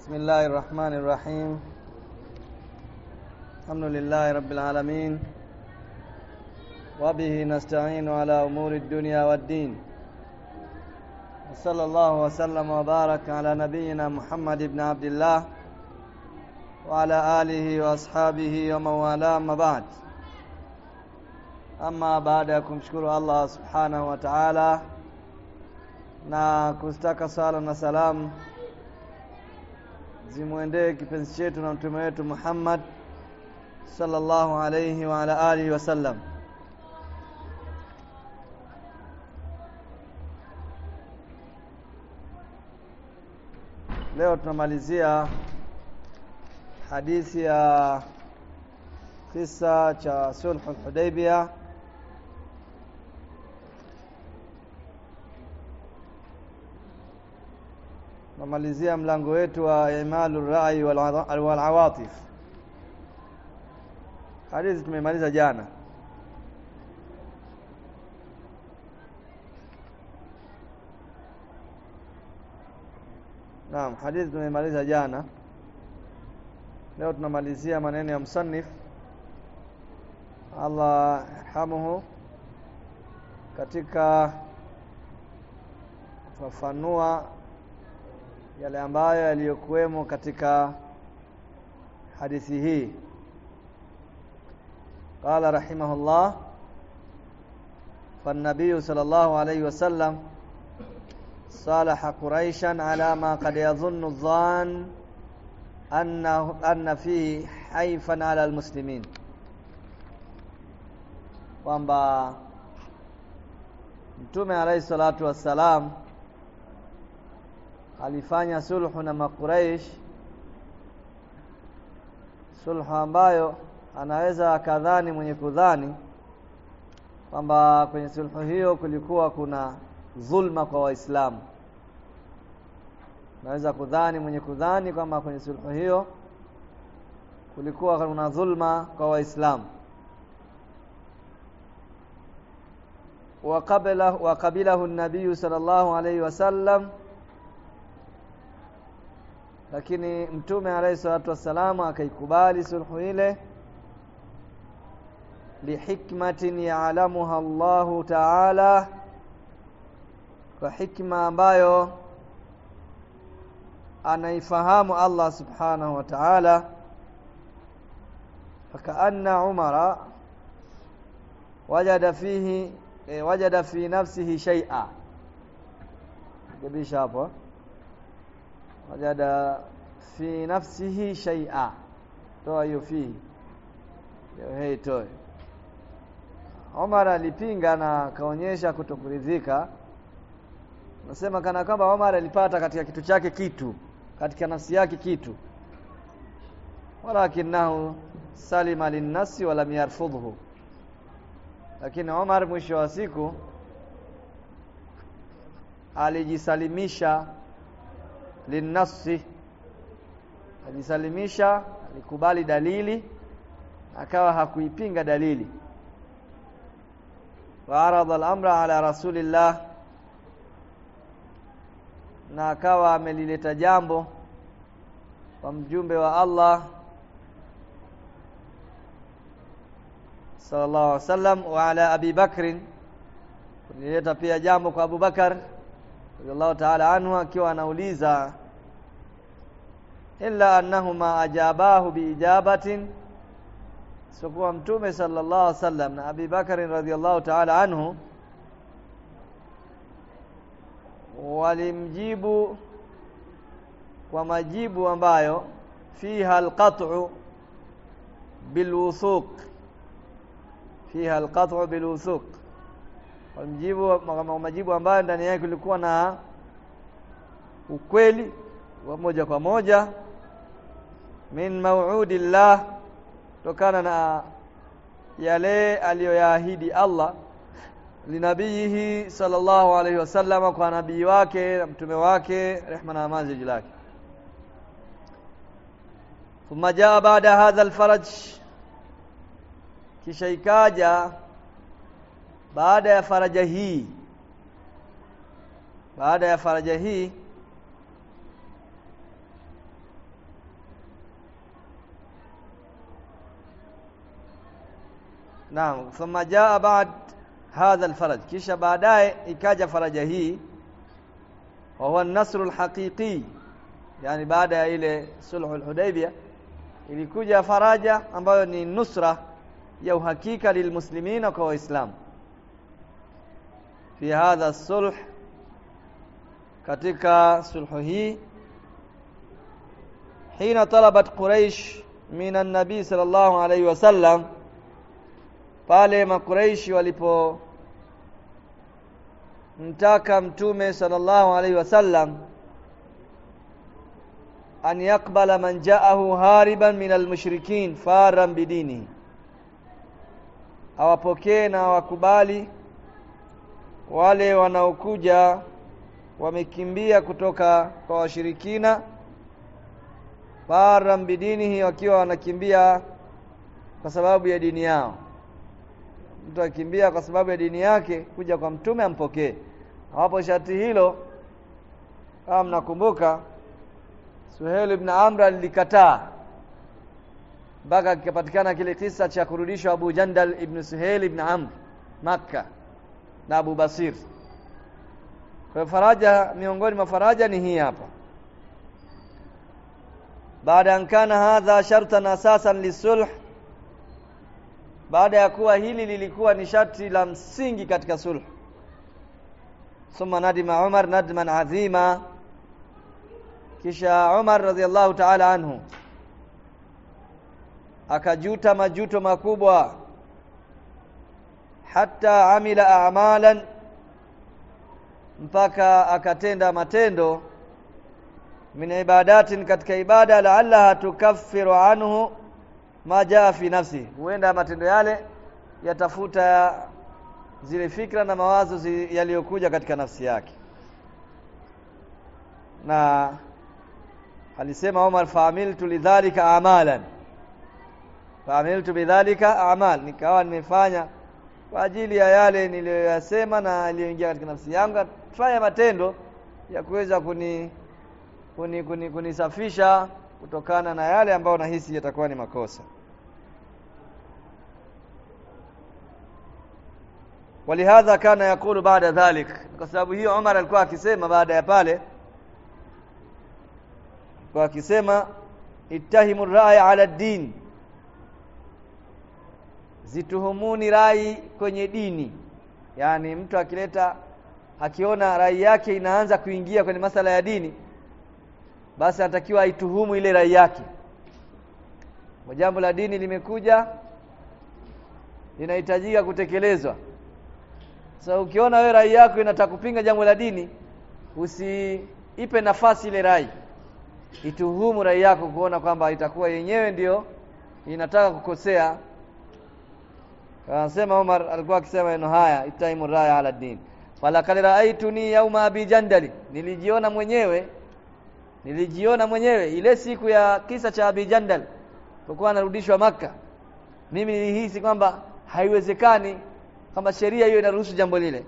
بسم الله الرحمن الرحيم الحمد لله رب العالمين وبه نستعين على أمور الدنيا والدين وصلى الله وسلم وبارك على نبينا محمد بن عبد الله وعلى آله وأصحابه ومن والاه أما بعد ama baada ya kumshukuru Allah subhanahu wa ta'ala na kustaka sala na salamu zimwendee kipenzi chetu na mtume wetu Muhammad sallallahu alayhi wa ala alihi wasallam leo tunamalizia hadithi ya kisa cha sulhu Hudaybiyah namalizia mlango wetu wa imalu rai wal awatif hadithi tumemaliza jana Naam hadithi tumemaliza jana leo tunamalizia maneno ya msannif Allah yarhamuhu katika kufafanua yale ambayo yaliyokuwemo katika hadithi hii qala rahimahullah فالنبي صلى الله عليه وسلم صالح قريشا على ما قد يظن الظان أنه أن فيه حيفا على المسلمين kwamba mtume alayhi salatu wassalam alifanya sulhu na makuraish sulhu ambayo anaweza akadhani mwenye kudhani kwamba kwenye sulhu hiyo kulikuwa kuna dhulma kwa waislamu naweza kudhani mwenye kudhani kwamba kwenye sulhu hiyo kulikuwa kuna dhulma kwa waislamu وقبله وقبله النبي صلى الله عليه وسلم lakini mtume alayhi salatu wassalamu akaikubali sulhu ile lihikmatin ya'lamuha Allahu ta'ala kwa hikma ambayo anaifahamu Allah subhanahu wa ta'ala fakaanna umara wajada fihi e, wajada fi nafsihi shay'a gebisha hapo wajada fi nafsihi shay'a toa hiyo fi hiyo hei toe Omar alipinga na akaonyesha kutokuridhika nasema kana kwamba Omar alipata katika kitu chake kitu katika nafsi yake kitu walakinahu salima linnasi walam yarfudhu lakini Omar mwisho wa siku alijisalimisha linnasi alijisalimisha alikubali dalili akawa hakuipinga dalili waarada al-amra ala rasulillah na akawa amelileta jambo kwa mjumbe wa Allah sallallahu alaihi wasallam wa ala Abi Bakr kulileta pia jambo kwa Abu Bakar radhiallahu ta'ala anhu akiwa anauliza illa annahuma ajabahu biijabatin sikuwa mtume sallallahu alaihi wasallam na Abi Bakar radhiallahu ta'ala anhu walimjibu kwa majibu ambayo fiha alqat'u bilwuthuq fiha alqat'u bilwuthuq walimjibu majibu ambayo ndani yake kulikuwa na ukweli wa moja kwa moja min mau'udillah tokana na yale aliyoyaahidi Allah linabiyihi sallallahu alayhi wasallam kwa nabii wake na mtume wake rehma na amani juu lake thumma jaa baada hadha alfaraj kisha ikaja baada ya faraja hii baada ya faraja hii naam thumma jaa ba'd hadha alfaraj kisha baadaye ikaja faraja hii wa huwa an-nasr al-haqiqi yani baada ya ile sulhul hudaybiyah ilikuja faraja ambayo ni nusra ya uhakika lilmuslimina kwa waislamu fi hadha sulh katika sulhu hii hina talabat quraish min an-nabi sallallahu alayhi wasallam pale makuraishi walipo mtaka mtume sallallahu alayhi wasallam an yaqbala man ja'ahu hariban min almushrikin faran bidini awapokee na wakubali wale wanaokuja wamekimbia kutoka kwa washirikina faran bidinihi wakiwa wanakimbia kwa sababu ya dini yao mtu akimbia kwa sababu ya dini yake kuja kwa mtume ampokee hapo sharti hilo kama mnakumbuka Suhail ibn Amr alikataa mpaka kikapatikana kile kisa cha kurudishwa Abu Jandal ibn Suhail ibn Amr Makka na Abu Basir kwa faraja miongoni mwa faraja ni hii hapa baada an kana hadha shartan asasan lisulh baada ya kuwa hili lilikuwa ni sharti la msingi katika sulh thumma nadima Umar nadman adhima kisha Umar radhiallahu ta'ala anhu akajuta majuto makubwa hata amila a'malan mpaka akatenda matendo min ibadatin katika ibada la'allaha tukaffiru anhu ma jaa fi nafsi huenda matendo yale yatafuta zile fikra na mawazo zi, yaliyokuja katika nafsi yake na alisema Umar faamiltu lidhalika amalan faamiltu bidhalika amal nikawa nimefanya kwa ajili ya yale niliyoyasema na aliyoingia katika nafsi yangu fanya matendo ya kuweza kuni kuni kuni kunisafisha kutokana na yale ambayo nahisi yatakuwa ni makosa ولهذا كان يقول بعد ذلك kwa sababu hiyo Umar alikuwa akisema baada ya pale kwa akisema ittahimu rai ala din zituhumuni rai kwenye dini yani mtu akileta akiona rai yake inaanza kuingia kwenye masala ya dini basi anatakiwa aituhumu ile rai yake jambo la dini limekuja linahitajika kutekelezwa sasa so, ukiona wewe rai yako inataka kupinga jambo la dini usiipe nafasi ile rai ituhumu rai yako kuona kwamba itakuwa yenyewe ndio inataka kukosea anasema Umar alikuwa akisema maneno haya itaimu raya ala din falakad raaituni yauma abi jandali nilijiona mwenyewe nilijiona mwenyewe ile siku ya kisa cha abi jandal kwa anarudishwa maka mimi nilihisi kwamba haiwezekani kama sheria hiyo inaruhusu jambo lile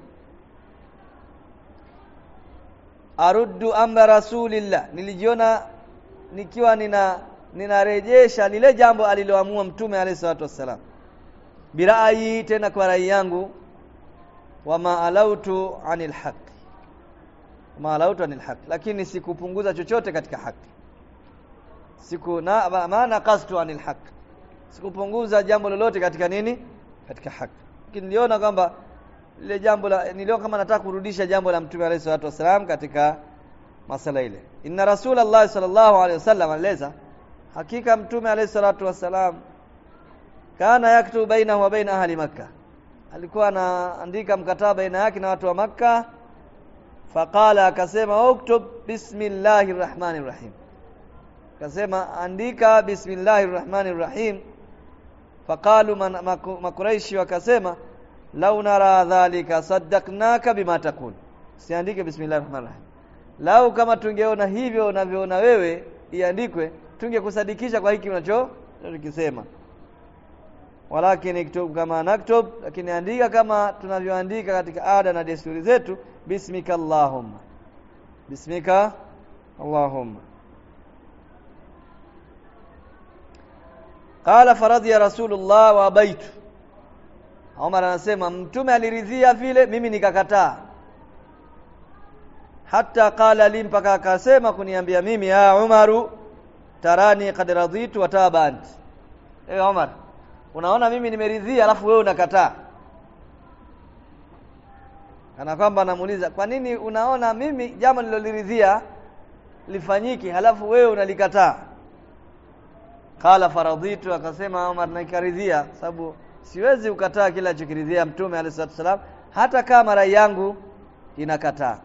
aruddu amra rasulillah nilijiona nikiwa nina ninarejesha lile jambo aliloamua mtume alayhi salatu wassalam birai tena kwa rai yangu wama alautu anil haq wama alautu anil haq lakini sikupunguza chochote katika haki siku na maana qastu anil haq sikupunguza jambo lolote katika nini katika haki lakini niliona kwamba lile jambo la niliona kama nataka kurudisha jambo la mtume alayhi salatu wasalam katika masala ile inna rasulullah sallallahu alayhi wasallam aleza hakika mtume alayhi salatu wasalam kana yaktubu bainahu wa baina ahli makkah alikuwa anaandika mkataba baina yake na watu wa makka faqala akasema uktub bismillahir rahmanir rahim akasema andika bismillahir rahmanir rahim faqalu makuraishi wakasema lau nara dhalika saddaqnaka bima taqul siandike bismillahir rahmanir rahim lau kama tungeona hivyo unavyoona wewe iandikwe tungekusadikisha kwa hiki unacho unachokisema walakin iktub kama naktub lakini andika kama tunavyoandika katika ada na desturi zetu bismika allahumma bismika allahumma qala faradhiya rasulullah wa baitu Umar anasema mtume aliridhia vile mimi nikakataa hata qala li mpaka akasema kuniambia mimi ya Umaru tarani qad raditu wa taba anti eh Umar unaona mimi nimeridhia alafu wewe unakataa kana kwamba anamuuliza kwa nini unaona mimi jambo nililoliridhia lifanyiki halafu wewe unalikataa qala faradhitu akasema Umar nikaridhia sababu siwezi ukataa kila alichokiridhia mtume alayhi wasallam hata kama rai yangu inakataa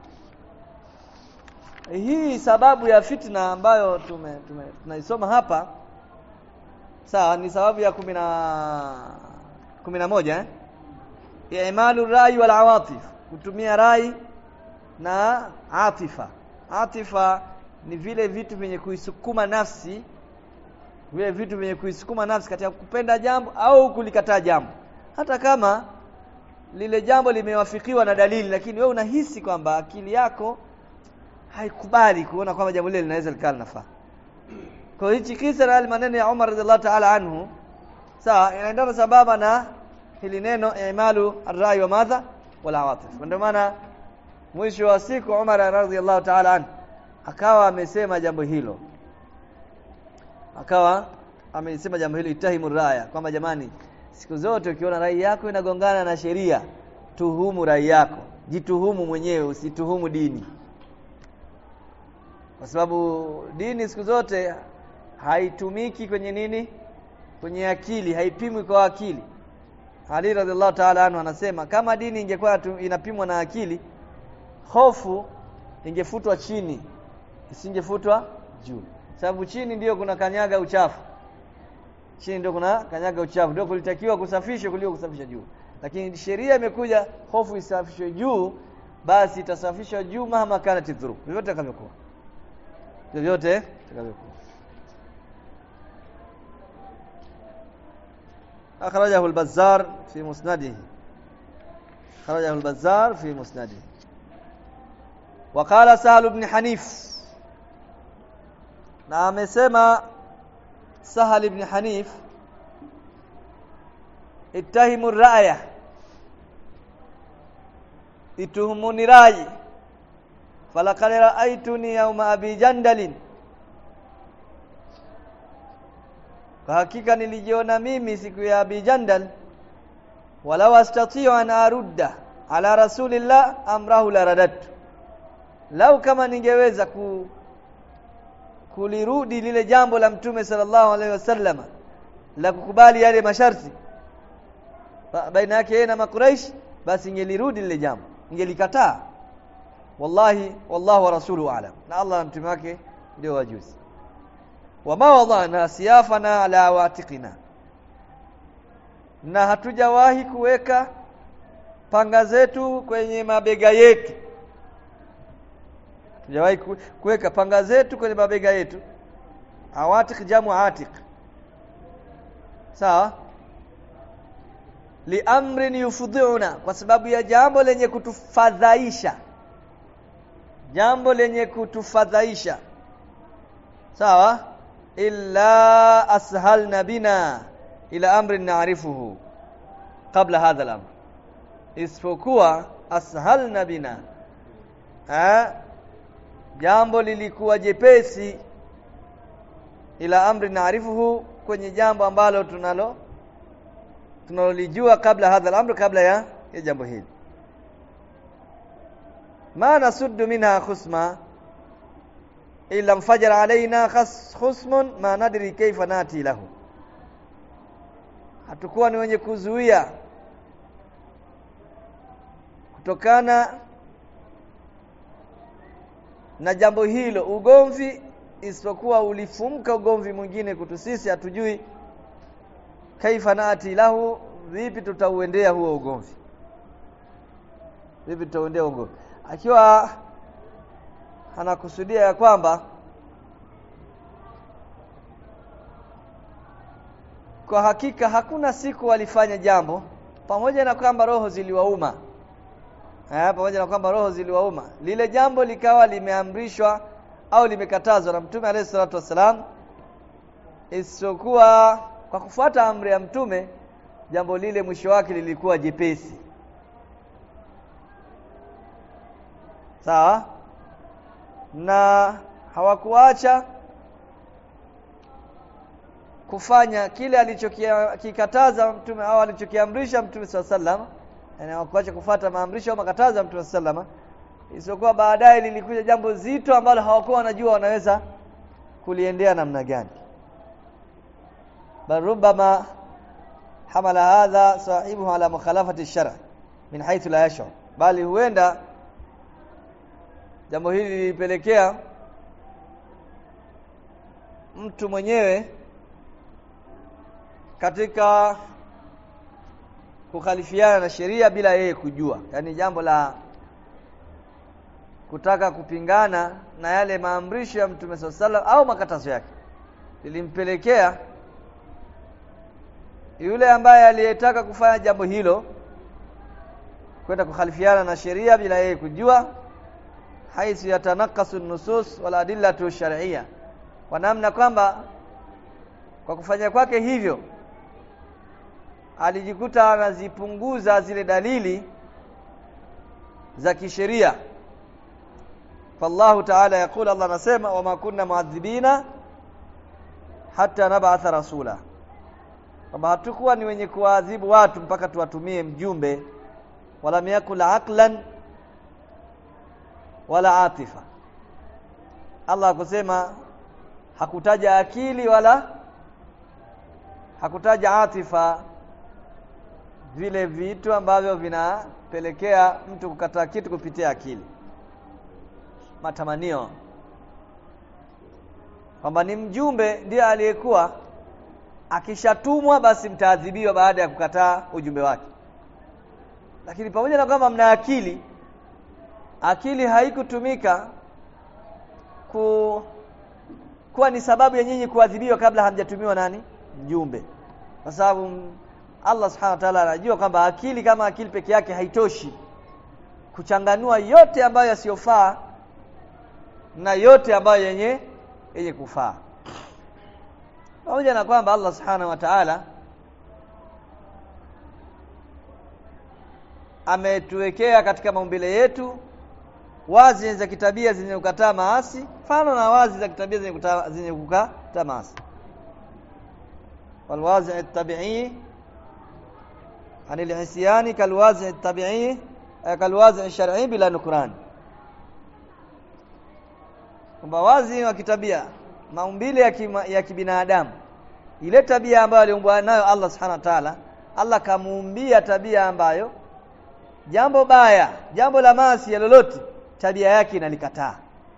hii sababu ya fitna ambayo tume, tume tunaisoma hapa sawa ni sababu ya kumi na kumi na moja eh imalu rai wal awatif kutumia rai na atifa atifa ni vile vitu vyenye kuisukuma nafsi vile vitu vyenye kuisukuma nafsi katika kupenda jambo au kulikataa jambo hata kama lile jambo limewafikiwa na dalili lakini wewe unahisi kwamba akili yako haikubali kuona kwamba jambo lile linaweza likawa linafaa kwa hichi kisa na maneno ya Umar radhiallahu ta'ala anhu sawa inaendana sababa na hili neno imalu arrai wa madha wala awatif ndio maana mwisho wa siku Umar radhiallahu ta'ala anhu akawa amesema jambo hilo akawa amesema jambo hilo itahimu raya kwamba jamani siku zote ukiona rai yako inagongana na sheria tuhumu rai yako jituhumu mwenyewe usituhumu dini kwa sababu dini siku zote haitumiki kwenye nini kwenye akili haipimwi kwa akili Ali radhiallahu ta'ala anhu anasema kama dini ingekuwa inapimwa na akili hofu ingefutwa chini isingefutwa juu sababu chini ndiyo kuna kanyaga uchafu chini ndio kuna kanyaga uchafu ndio kulitakiwa kusafishwa kuliko kusafisha juu lakini sheria imekuja hofu isafishwe juu basi itasafishwa juu mahama kana tidhuru vyovyote takavyokuwa vyovyote takavyokuwa أخرجه البزار في مسنده خرجه البزار في مسنده وقال سهل بن حنيف na amesema Sahal ibn Hanif ittahimu ra'ya ituhumuni rai falaqad ra'aytuni yawma abi jandalin kwa hakika nilijiona mimi siku ya abi jandal walau astati'u an arudda ala rasulillah amrahu la radatu lau kama ningeweza ku kulirudi lile jambo la mtume sallallahu alaihi wasallam la kukubali yale masharti baina yake yeye na makuraish basi ingelirudi lile jambo ingelikataa wallahi wallahu wa rasuluhu alam na Allah na mtume wake ndio wajuzi wama wadana siyafana ala watiqina na hatujawahi kuweka panga zetu kwenye mabega yetu tujawahi kuweka panga zetu kwenye mabega yetu awatiq jamu atiq sawa liamrin yufdhiuna kwa sababu ya jambo lenye kutufadhaisha jambo lenye kutufadhaisha sawa illa ashalna bina ila amrin na'rifuhu qabla hadha al-amr isipokuwa ashalna bina ha? jambo lilikuwa jepesi ila amri naarifuhu kwenye jambo ambalo tunalo tunalolijua kabla hadha al-amr kabla ya, ya jambo hili ma nasuddu minha khusma illa mfajara alaina khas khusmun ma nadri kaifa nati lahu hatukuwa ni wenye kuzuia kutokana na jambo hilo ugomvi isipokuwa ulifumka ugomvi mwingine kutu sisi hatujui kaifa nati lahu vipi tutauendea huo ugomvi vipi tutauendea ugomvi akiwa anakusudia ya kwamba kwa hakika hakuna siku walifanya jambo pamoja na kwamba roho ziliwauma eh pamoja na kwamba roho ziliwauma lile jambo likawa limeamrishwa au limekatazwa na mtume alayhi salatu wasalam isipokuwa kwa kufuata amri ya mtume jambo lile mwisho wake lilikuwa jepesi sawa na hawakuacha kufanya kile alichokikataza mtume au alichokiamrisha mtume swalla sallam yani hawakuacha kufata maamrisho au makatazo ya mtume sallam isipokuwa baadaye lilikuja jambo zito ambalo hawakuwa wanajua wanaweza kuliendea namna gani bal rubbama hamala hadha sahibuhu ala mukhalafati shar min haythu la yashur bali huenda jambo hili lilipelekea mtu mwenyewe katika kukhalifiana na sheria bila yeye kujua yaani jambo la kutaka kupingana na yale maamrisho ya Mtume SAW au makatazo yake lilimpelekea yule ambaye aliyetaka kufanya jambo hilo kwenda kukhalifiana na sheria bila yeye kujua haithu yatanakasu nusus wal adillatu shar'iyya kwa namna kwamba kwa kufanya kwake hivyo alijikuta anazipunguza zile dalili za kisheria fallahu ta'ala yakul Allah anasema wama kunna muadhibina hata nab'atha rasula kwamba hatukuwa ni wenye kuwaadhibu watu mpaka tuwatumie mjumbe wala yakul aqlan wala atifa Allah akusema hakutaja akili wala hakutaja atifa vile vitu ambavyo vinapelekea mtu kukataa kitu kupitia akili matamanio kwamba ni mjumbe ndiye aliyekuwa akishatumwa basi mtaadhibiwa baada ya kukataa ujumbe wake lakini pamoja na kwamba mna akili akili haikutumika ku kuwa ni sababu ya nyinyi kuadhibiwa kabla hamjatumiwa nani mjumbe kwa sababu Allah subhanahu wa ta'ala anajua kwamba akili kama akili peke yake haitoshi kuchanganua yote ambayo yasiyofaa na yote ambayo yenye yenye kufaa pamoja na kwamba Allah subhanahu wa ta'ala ametuwekea katika maumbile yetu wazi za kitabia zenye kukataa maasi mfano na wazi za kitabia zenye kukataa zenye kukataa maasi walwazi at-tabi'i anil isyani kalwazi at-tabi'i kalwazi shar'i bila nukran kwamba wazi wa kitabia maumbile ya, kima, ya kibinadamu ile tabia ambayo aliumbwa nayo Allah subhanahu wa ta'ala Allah kamuumbia tabia ambayo jambo baya jambo la maasi ya lolote tabia yake inalikataa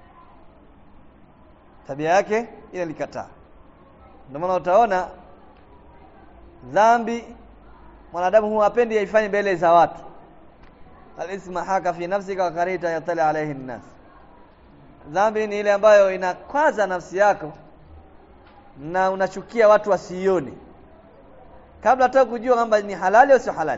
tabia yake inalikataa ndio maana utaona dhambi mwanadamu huwa apendi yaifanye mbele za watu alisma haka fi nafsika wa karita yatali alayhi nnas dhambi ni ile ambayo inakwaza nafsi yako na unachukia watu wasiione kabla hata kujua kwamba ni halali au sio halali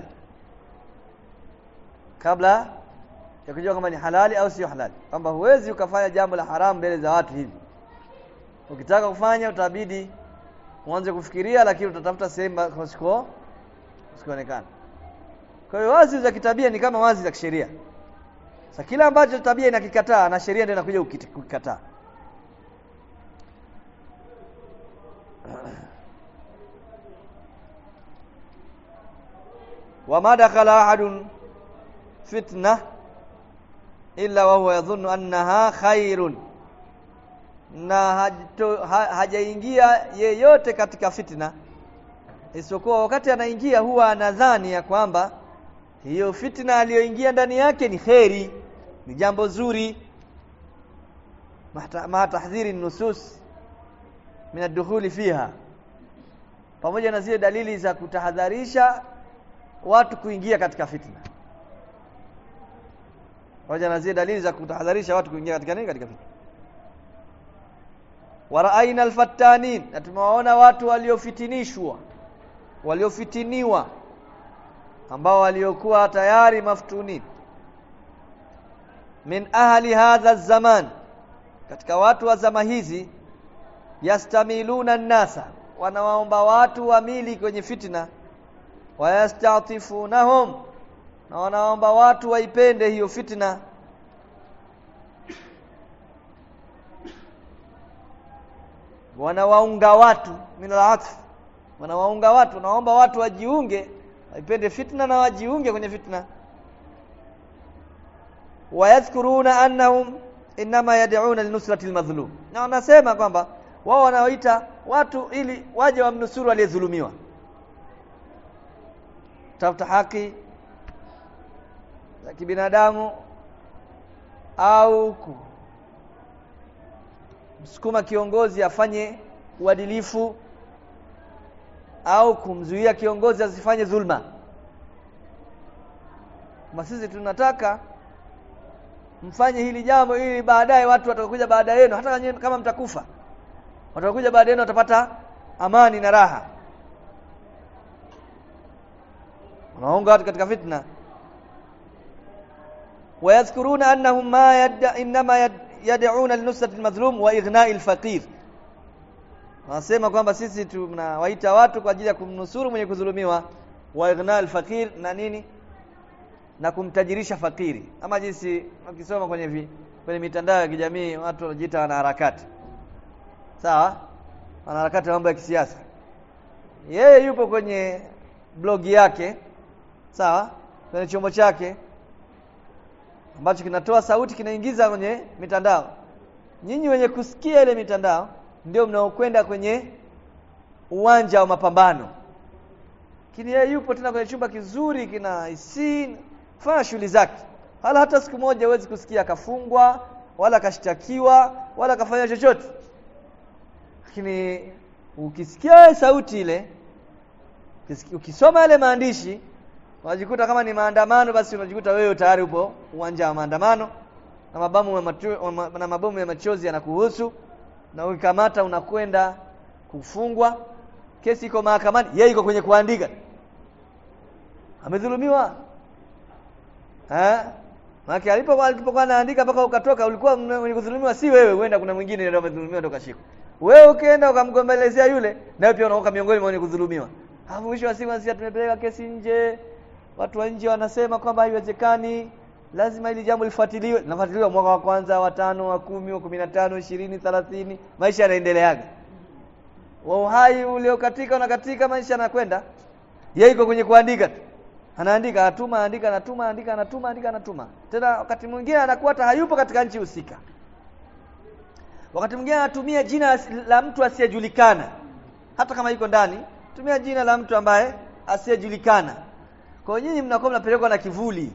kabla ya kujua kama ni halali au sio halali kwamba huwezi ukafanya jambo la haramu mbele za watu hivi ukitaka kufanya utabidi uanze kufikiria lakini utatafuta sehemu kusiko usikoonekana kwa hiyo wazi za kitabia ni kama wazi za kisheria sasa kila ambacho tabia inakikataa na sheria ndio inakuja kukikataa wama dakhala ahadun fitna illa wa huwa yadhunnu annaha khairun na hajaingia yeyote katika fitna isipokuwa wakati anaingia huwa anadhani ya kwamba hiyo fitna aliyoingia ndani yake ni kheri ni jambo zuri ma tahdhiri nusus min ad-dukhuli fiha pamoja na zile dalili za kutahadharisha watu kuingia katika fitna pamoja na zile dalili za kutahadharisha watu kuingia katika nini katika fitna waraaina alfattanin na tumewaona watu waliofitinishwa waliofitiniwa ambao waliokuwa tayari maftunin min ahli hadha zaman katika watu wa zama hizi yastamiluna nasa wanawaomba watu wamili kwenye fitna wayastatifunahum na wanaomba watu waipende hiyo fitna wanawaunga watu min al-atf wanawaunga watu wanaomba watu wajiunge waipende fitna na wajiunge kwenye fitna wayadhkuruna annahum inma yad'una linusrati al-madhlum na wanasema kwamba wao wanaoita watu ili waje wamnusuru aliyedhulumiwa tafuta haki za kibinadamu au msukuma kiongozi afanye uadilifu au kumzuia kiongozi asifanye dhulma kama sisi tunataka mfanye hili jambo ili baadaye watu watakuja baada yenu hata kama mtakufa watakuja baada yenu watapata amani na raha wanaunga watu katika fitna wayadhkuruna annahum ma yad'a inma yad'una linusrati almadhlum wa ighna'i alfaqir wanasema kwamba sisi tunawaita watu kwa ajili ya kumnusuru mwenye kudhulumiwa wa ighna' alfaqir na nini na kumtajirisha fakiri ama jinsi ukisoma kwenye vi, kwenye mitandao ya kijamii watu wanajiita wanaharakati sawa wanaharakati mambo ya kisiasa yeye yupo kwenye blogi yake sawa kwenye chombo chake ambacho kinatoa sauti kinaingiza kwenye mitandao nyinyi wenye kusikia ile mitandao ndio mnaokwenda kwenye uwanja wa mapambano lakini yeye yupo tena kwenye chumba kizuri kina isi fanya shughuli zake hala hata siku moja huwezi kusikia akafungwa wala akashtakiwa wala akafanya chochote lakini ukisikia sauti ile ukisoma yale maandishi unajikuta kama ni maandamano basi unajikuta wewe tayari upo uwanja wa maandamano na mabomu ya macho, na mabomu ya machozi yanakuhusu na ukikamata unakwenda kufungwa kesi iko mahakamani yeye iko kwenye kuandika amedhulumiwa eh Maki alipo alipokuwa anaandika mpaka ukatoka ulikuwa mwenye kudhulumiwa si wewe huenda kuna mwingine ndio amedhulumiwa ndio kashikwa wewe ukienda ukamgombelezea yule nawe pia unaoka miongoni mwa wenye kudhulumiwa hapo mwisho wa siku sisi tumepeleka kesi nje watu wa nje wanasema kwamba haiwezekani lazima ili jambo lifuatiliwe linafuatiliwa mwaka wa kwanza wa tano wa kumi wa kumi na tano ishirini thelathini maisha yanaendeleaga wa uhai uliokatika unakatika maisha yanakwenda yeye iko kwenye kuandika tu anaandika anatuma andika anatuma andika anatuma andika anatuma tena wakati mwingine anakuwa hata hayupo katika nchi husika wakati mwingine anatumia jina la mtu asiyejulikana hata kama yuko ndani tumia jina la mtu ambaye asiyejulikana kwa nyinyi mnakuwa mnapelekwa na kivuli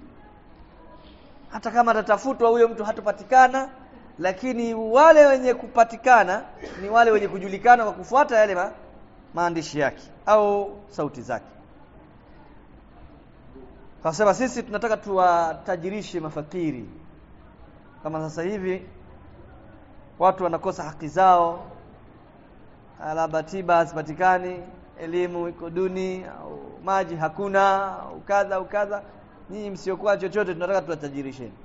hata kama atatafutwa huyo mtu hatopatikana lakini wale wenye kupatikana ni wale wenye kujulikana kwa kufuata yale ma, maandishi yake au sauti zake Kasema sisi tunataka tuwatajirishe mafakiri. Kama sasa hivi watu wanakosa haki zao, labda tiba hazipatikani, elimu iko duni, au maji hakuna, au kadha au kadha. Nyinyi msiokuwa chochote, tunataka tuwatajirisheni.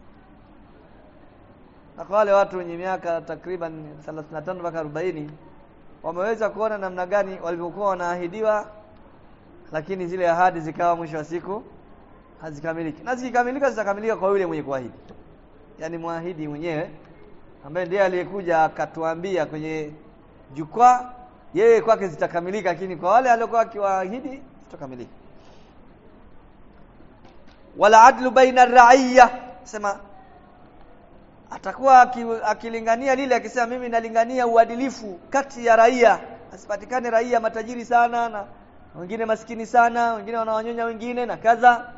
Na kwa wale watu wenye miaka takriban 35 mpaka 40 wameweza kuona namna gani walivyokuwa wanaahidiwa, lakini zile ahadi zikawa mwisho wa siku hazikamiliki na zikikamilika zitakamilika kwa yule mwenye kuahidi yaani mwahidi mwenyewe ambaye ndiye aliyekuja akatuambia kwenye jukwaa yeye kwake zitakamilika lakini kwa wale aliokuwa akiwaahidi zitakamilika wala adlu baina raiya sema atakuwa akilingania lile akisema mimi nalingania uadilifu kati ya raia asipatikane raia matajiri sana na wengine maskini sana wengine wanawanyonya wengine na kadha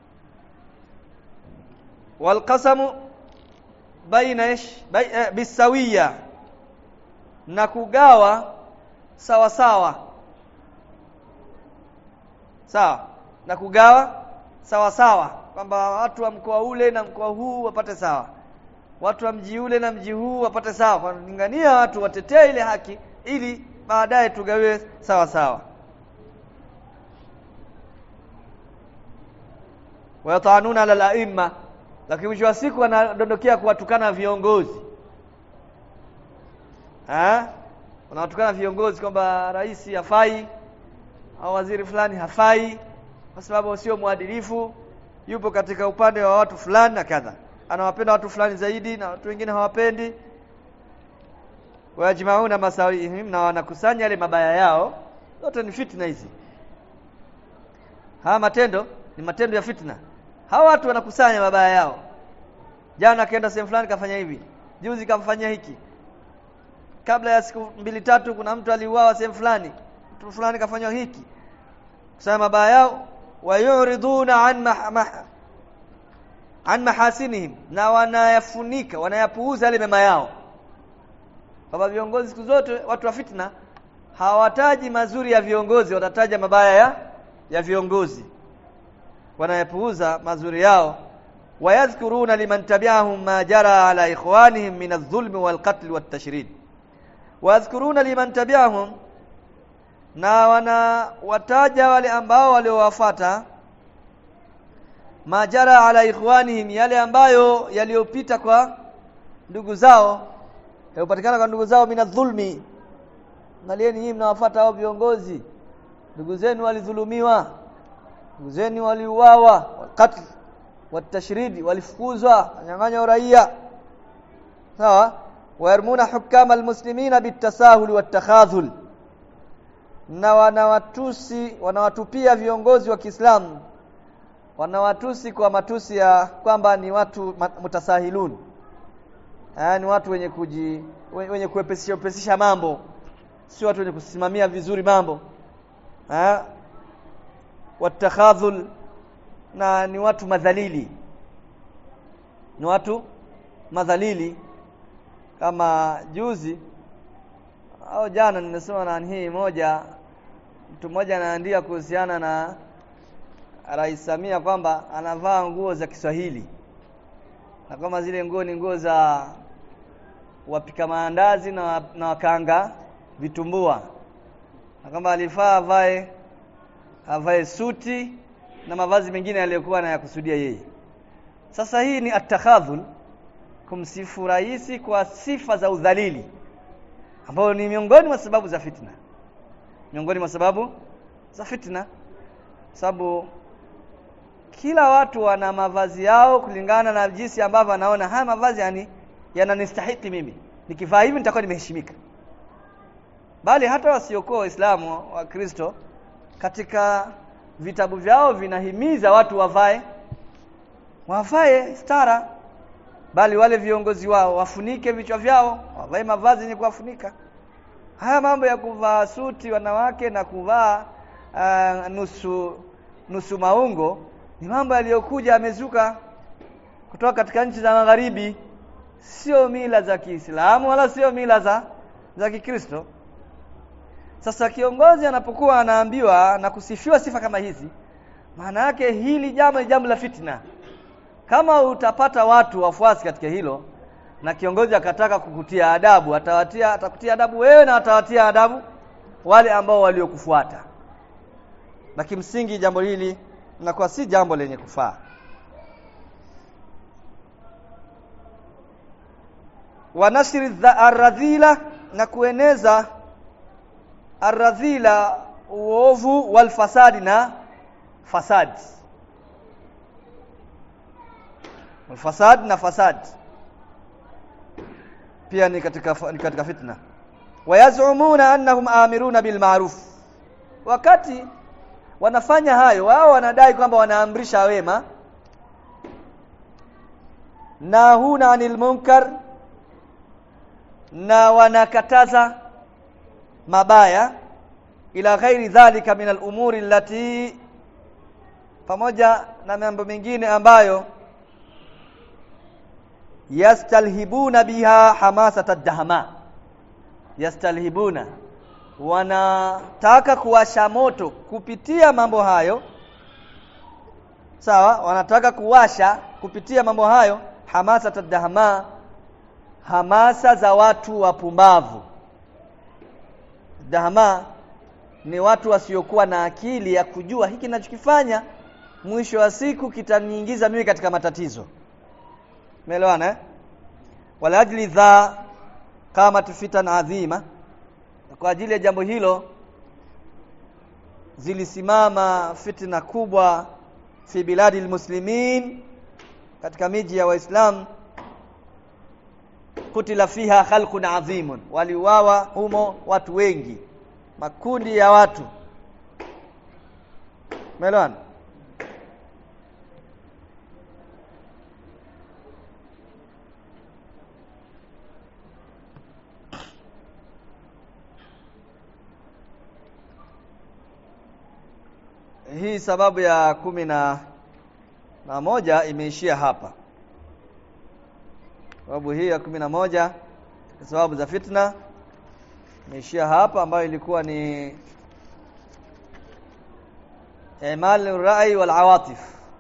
walqasamu baina ish eh, bisawiya na kugawa sawa sawa sawa na kugawa sawa sawa kwamba watu wa mkoa ule na mkoa huu wapate sawa watu wa mji ule na mji huu wapate sawa kwa kulingania watu watetee ile haki ili baadaye tugawe sawa sawa wayatanuna ala laima lakini mwisho wa siku wanadondokea kuwatukana viongozi eh wanawatukana viongozi kwamba rais hafai au waziri fulani hafai kwa sababu sio mwadilifu yupo katika upande wa watu fulani na kadha anawapenda watu fulani zaidi na watu wengine hawapendi wajmauna masawihim na wanakusanya yale mabaya yao zote ni fitna hizi haya matendo ni matendo ya fitna hawa watu wanakusanya mabaya yao jana akaenda sehemu fulani kafanya hivi juzi kamfanyia hiki kabla ya siku mbili tatu kuna mtu aliuawa sehemu fulani mtu fulani kafanywa hiki kusema mabaya yao wayuriduna an mah, mah, an mahasinihim na wanayafunika wanayapuuza yale mema yao kwamba viongozi siku zote watu wa fitna hawataji mazuri ya viongozi watataja mabaya ya ya viongozi wanayapuuza mazuri yao wayadhkuruna liman tabi'ahum ma jara ala ikhwanihim min adh-dhulm wal-qatl wat-tashrid wayadhkuruna liman tabi'ahum na wana wataja wale ambao waliowafuata majara ala ikhwanihim yale ambayo yaliyopita kwa ndugu zao yaliyopatikana kwa ndugu zao mina dhulmi angalieni nyinyi mnawafuata hao viongozi ndugu zenu walidhulumiwa ndugu zenu waliuawa wakati watashridi walifukuzwa wanyang'anya uraia sawa wayarmuna hukama almuslimina bitasahul watakhadhul na wanawatusi wanawatupia viongozi wa Kiislamu wanawatusi kwa matusi ya kwamba ni watu mutasahilun ni watu wenye kuji wenye kuepesisha upesisha mambo si watu wenye kusimamia vizuri mambo eh watakhadhul na ni watu madhalili ni watu madhalili kama juzi au jana nimesoma na hii moja mtu mmoja anaandika kuhusiana na Rais Samia kwamba anavaa nguo za Kiswahili na kama zile nguo ni nguo za wapika maandazi na, na wakanga vitumbua na kama alifaa avae avae suti na mavazi mengine aliyokuwa anayakusudia yeye sasa hii ni atakhadhul kumsifu rais kwa sifa za udhalili ambayo ni miongoni mwa sababu za fitna miongoni mwa sababu za fitna sababu kila watu wana mavazi yao kulingana na jinsi ambavyo anaona haya mavazi yani yananistahiki mimi nikivaa hivi nitakuwa nimeheshimika bali hata wasiokuwa waislamu wa Kristo katika vitabu vyao vinahimiza watu wavae wavae stara bali wale viongozi wao wafunike vichwa vyao wavae mavazi yenye kuwafunika haya mambo ya kuvaa suti wanawake na kuvaa uh, nusu nusu maungo ni mambo yaliyokuja yamezuka kutoka katika nchi za magharibi sio mila za Kiislamu wala sio mila za za Kikristo sasa kiongozi anapokuwa anaambiwa na kusifiwa sifa kama hizi maana yake hili jambo ni jambo la fitna kama utapata watu wafuasi katika hilo na kiongozi akataka kukutia adabu atawatia atakutia adabu wewe na atawatia adabu wale ambao waliokufuata na kimsingi jambo hili linakuwa si jambo lenye kufaa wa nashri arradhila na kueneza arradhila uovu wal fasadi na fasadi fasad na fasad pia ni katika ni katika fitna wayazumuna annahum amiruna bil ma'ruf wakati wanafanya hayo wao wanadai kwamba wanaamrisha wema na huna anil munkar na wanakataza mabaya ila ghairi dhalika min al umuri allati pamoja na mambo mengine ambayo yastalhibuna biha hamasata dahama yastalhibuna wanataka kuwasha moto kupitia mambo hayo sawa wanataka kuwasha kupitia mambo hayo hamasata dahama hamasa za watu wapumbavu dahama ni watu wasiokuwa na akili ya kujua hiki ninachokifanya mwisho wa siku kitaniingiza mimi katika matatizo Umeelewana eh? Wala ajli dha kama fitan adhima. Kwa ajili ya jambo hilo zilisimama fitna kubwa fi biladi almuslimin katika miji ya waislamu kutila fiha khalqun adhimun waliuawa humo watu wengi makundi ya watu Melwan hii sababu ya kumi na, na moja imeishia hapa sababu hii ya kumi na moja sababu za fitna imeishia hapa ambayo ilikuwa ni imal rai wal awatif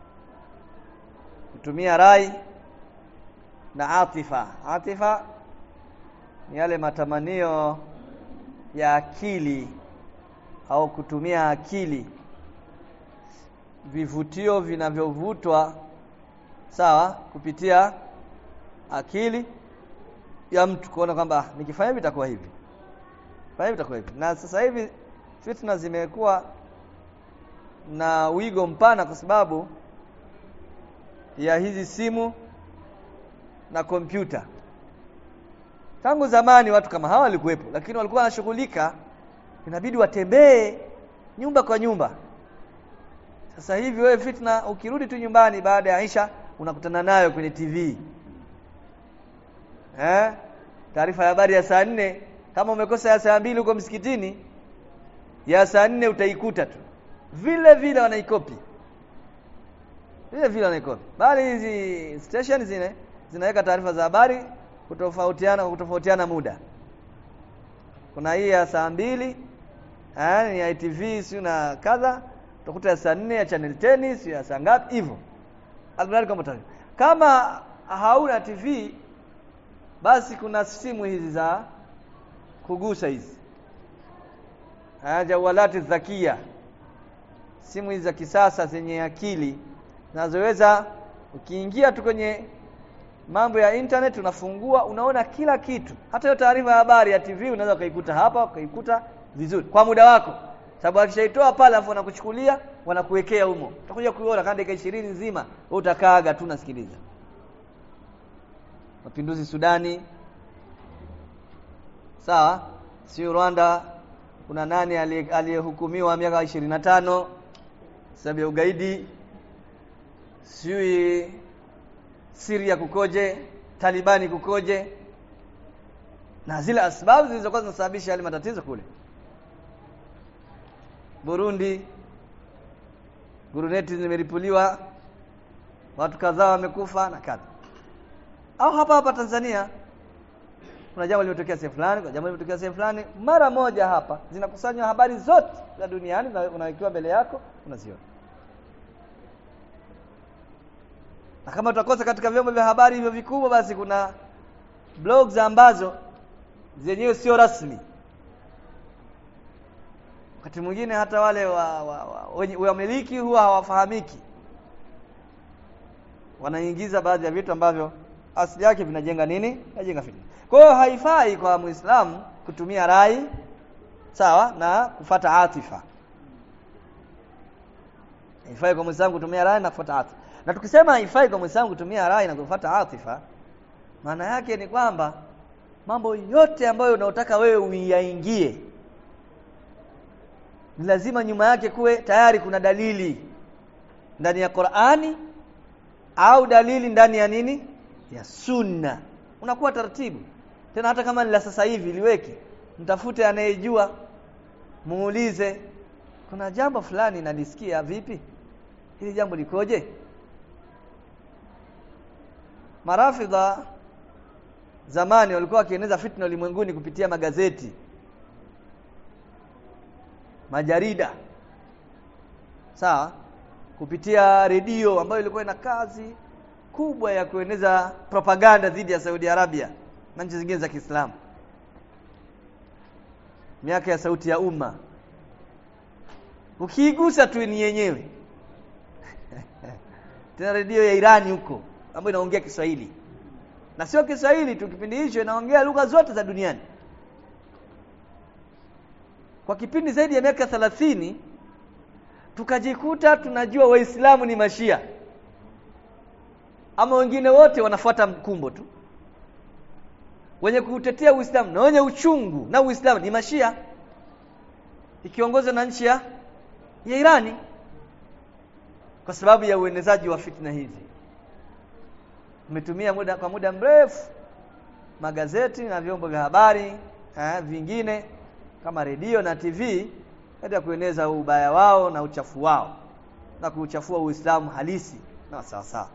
kutumia rai na atifa atifa ni yale matamanio ya akili au kutumia akili vivutio vinavyovutwa sawa kupitia akili ya mtu kuona kwamba nikifanya hivi itakuwa hivi fanya hivi itakuwa hivi na sasa hivi fitna zimekuwa na wigo mpana kwa sababu ya hizi simu na kompyuta tangu zamani watu kama hawa walikuwepo lakini walikuwa wanashughulika inabidi watembee nyumba kwa nyumba sasa hivi wewe fitna ukirudi tu nyumbani baada ya Aisha unakutana nayo kwenye TV. Eh? Taarifa ya habari ya saa nne kama umekosa ya saa mbili huko msikitini ya saa nne utaikuta tu. Vile vile wanaikopi. Vile vile wanaikopi. Bali hizi station zine zinaweka taarifa za habari kutofautiana kutofautiana muda. Kuna hii ya saa mbili eh, ni ya ITV si na kadha utakuta ya saa nne ya channel 10 si ya saa ngapi hivyo almradi kama taarifa kama hauna TV basi kuna simu hizi za kugusa hizi jawalati zakia simu hizi za kisasa zenye akili zinazoweza ukiingia tu kwenye mambo ya internet unafungua unaona kila kitu hata hiyo taarifa ya habari ya TV unaweza ukaikuta hapa ukaikuta vizuri kwa muda wako sababu akishaitoa pale afu wanakuchukulia wanakuwekea humo utakuja kuiona kama dakika 20 nzima wewe utakaaga tu nasikiliza mapinduzi Sudani sawa si Rwanda kuna nani aliyehukumiwa miaka 25 sababu ya ugaidi sijui Syria kukoje Talibani kukoje na zile asbabu zilizokuwa zinasababisha yale matatizo kule Burundi guruneti zimeripuliwa watu kadhaa wamekufa na kadha au hapa hapa Tanzania kuna jambo limetokea sehemu fulani kuna jambo limetokea sehemu fulani mara moja hapa zinakusanywa habari zote za duniani unawekewa mbele yako unaziona na kama utakosa katika vyombo vya habari hivyo vikubwa basi kuna blogs ambazo zenyewe sio rasmi wakati mwingine hata wale wa, wa, wa, wamiliki huwa hawafahamiki wanaingiza baadhi ya vitu ambavyo asili yake vinajenga nini vinajenga fitna kwa hiyo haifai kwa muislamu kutumia rai sawa na kufata atifa haifai kwa muislamu kutumia rai na kufuata atifa na tukisema haifai kwa muislamu kutumia rai na kufuata atifa maana yake ni kwamba mambo yote ambayo unaotaka wewe uyaingie ni lazima nyuma yake kuwe tayari kuna dalili ndani ya Qur'ani au dalili ndani ya nini ya sunna unakuwa taratibu tena hata kama ni la sasa hivi liweke mtafute anayejua muulize kuna jambo fulani nalisikia vipi hili jambo likoje marafidha zamani walikuwa wakieneza fitna ulimwenguni kupitia magazeti majarida sawa kupitia redio ambayo ilikuwa ina kazi kubwa ya kueneza propaganda dhidi ya Saudi Arabia na nchi zingine za Kiislamu miaka ya sauti ya umma ukiigusa tu ni yenyewe tena redio ya Irani huko ambayo inaongea Kiswahili na sio Kiswahili tu kipindi hicho inaongea lugha zote za duniani kwa kipindi zaidi ya miaka thelathini tukajikuta tunajua waislamu ni mashia ama wengine wote wanafuata mkumbo tu wenye kuutetea uislamu na wenye uchungu na uislamu ni mashia ikiongozwa na nchi ya ya Irani kwa sababu ya uenezaji wa fitna hizi umetumia muda kwa muda mrefu magazeti na vyombo vya habari eh, vingine kama redio na TV katika kueneza ubaya wao na uchafu wao na kuuchafua Uislamu halisi na sawa sawa.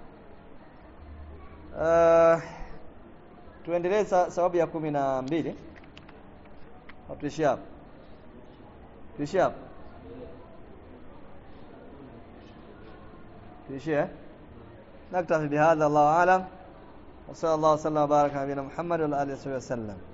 Uh, tuendelee sa, sababu ya kumi na mbili tuishie hapo tuishie hapo tuishie نكتفي بهذا الله أعلم وصلى الله وسلم وبارك على نبينا محمد وعلى آله وصحبه وسلم